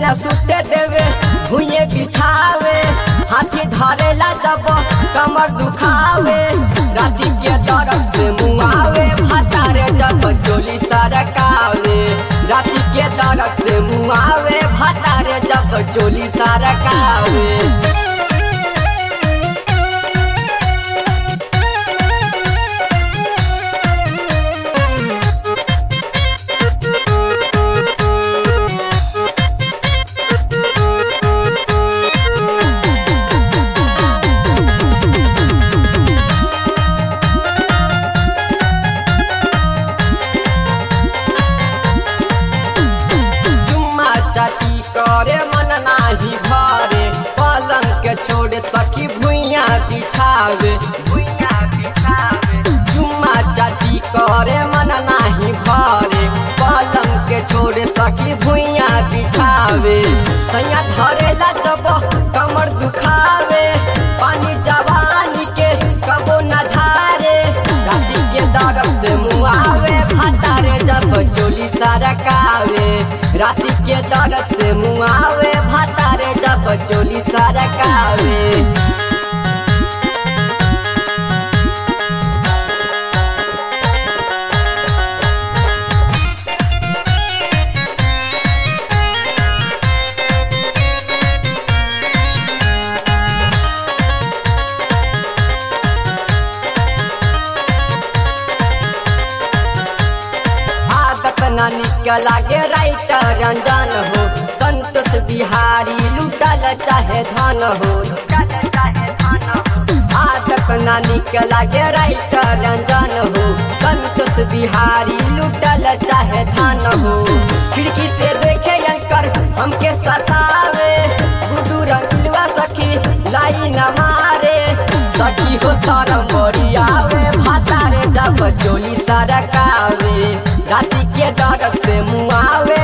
न सुते देवे भुइये बिछावे हाथी धरेला जब कमर दुखावे राती के दर्द से मुआवे भतारे जब चोली सरकावे राती के दर्द से मुआवे भतारे जब चोली सरकावे चुम्मा चाटी करे मन नाही भरे पलंग के छोड़ सकी भुइया बिछावे भुइया बिछावे चुम्मा चाटी करे मन नाही भरे पलंग के छोड़ सकी भुइया बिछावे सैया धरेला सब कमर दुखावे पानी जवानी के कबो न धारे राती के दर्द से मुआवे भतारे जब चोली सरकावे राती के दर्द से मुआवे भतारे जब चोली सरकावे आदत न निकला गे राइटर रंजन हो संतोष बिहारी लुटल चाहे धन हो आदत न निकला गे राइटर रंजन हो संतोष बिहारी लुटल चाहे धन हो खिड़की से देखे अंकर हमके सतावे गुडू रंगलुआ सखी लाई न मारे सखी हो सरम बड़ी आवे भातारे जब चोली सरकावे राती के डर से मुआवे